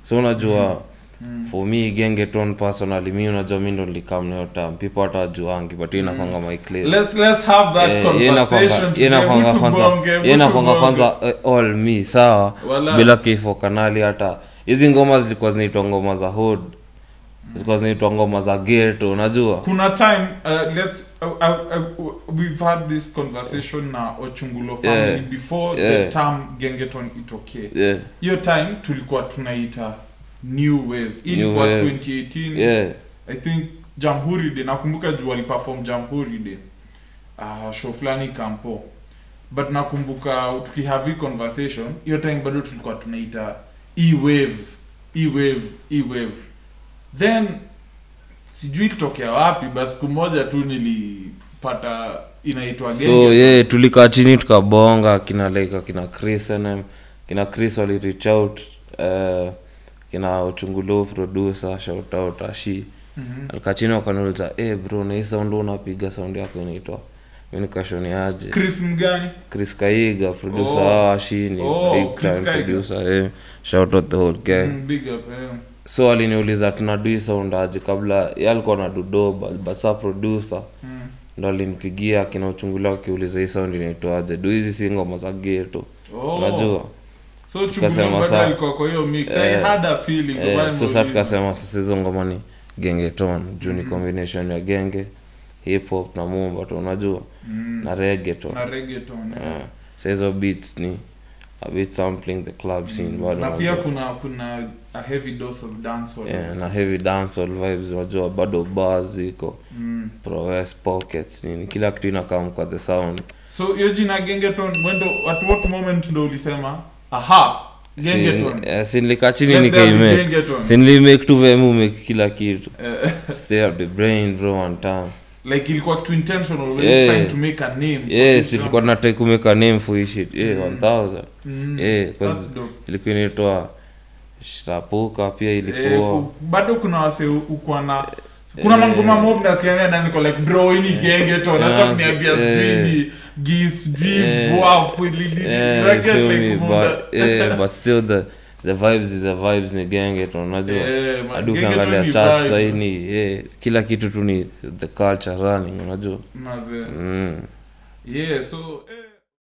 so unajua Mm. for me gengeton personally mi unajua mi ndo nilikam nayo tam people hata wajuangi but hiyo inakwanga my claim let's let's have that Eh, hiyo conversation inakwanga- today. hiyo inakwanga Mtu kwanza bonge, hiyo mtu inakwanga bonge. kwanza eh, all me sawa Wala. bila kifo kanali hata hizi ngoma zilikuwa zinaitwa ngoma za hood zilikuwa zinaitwa ngoma za geto unajua kuna time uh, let's uh, uh, uh, we've had this conversation na ochungulo family Yeah. before Yeah. the term gengeton itokee yeah hiyo time tulikuwa tunaita new wave Hii New ilikuwa wave. 2018 yeah i think jamhuri day nakumbuka juu aliperform jamhuri day uh, show fulani kampo but nakumbuka tukihave hii conversation hiyo time bado tulikuwa tunaita e-wave e-wave e-wave then sijui tokea wapi but siku moja tu nilipata inaitwa so Genge. yeah tulikaa chini tukabonga kina like kina chris nm kina chris wali reach out uh, kina uchungulo producer shout out ashi Mhm. alikaa chini wakaniuliza eh bro na hii sound unapiga sound yako inaitwa mi nikashoni aje chris mgani chris kaiga producer Oh. oh. ashi ni Oh, big Chris time Kaiga. producer eh shout out the whole gang Mm, big up eh. so aliniuliza tunadu hii sound aje kabla ye alikuwa na dudo but, but sa producer Mm. ndo alinipigia akina uchungulia akiuliza hii sound inaitwaje du hizi si ngoma za geto Oh. unajua so Tukasema chungulia bado saa- alikuwa kwa hiyo mix i Eh, had a feeling eh, Bado so sa nimeuliza. tukasema sasa hizo ngoma ni gengeton juu ni Mhm. combination ya genge hip hop na mumba tu unajua Mm. na reggaeton na reggaeton eh. yeah. so hizo beats ni a bit sampling the club scene bado na pia unajua. kuna kuna a heavy dose of dancehall yeah, na heavy dancehall vibes unajua bado bars ziko mm. prowess pockets nini kila kitu inakam kwa the sound so hiyo jina gengeton wendo at what moment ndo ulisema aha gengeton sinlika chini Let there be nikaimake gengeton sinlimake tu vemu make kila kitu Eh, stay up the brain bro one time like ilikuwa too intentional we Yeah. were trying to make a name for yes this ilikuwa genre. nataka kumeka name for hii shit yeah, Mm. 1000 Mm, yeah, that's 'cause dope. ilikuwa inaitwa shtapuka pia Eh, ilikuwa u- bado kuna wase ukwa na kuna Eh. mangoma mob nasikianga na niko like bro hii ni gengeton acha Yes, kuniambia eh. sijui ni gis sijui Eh. bwafu lili yeah, like feel me, like but, yeah, but still the the vibes is the vibes ni genge tu unajua Eh, man, hadi gengeton ukiangalia ni charts vibe. sahii ni yeah, kila kitu tu ni the culture running unajua Mazee. mm. yeah so eh.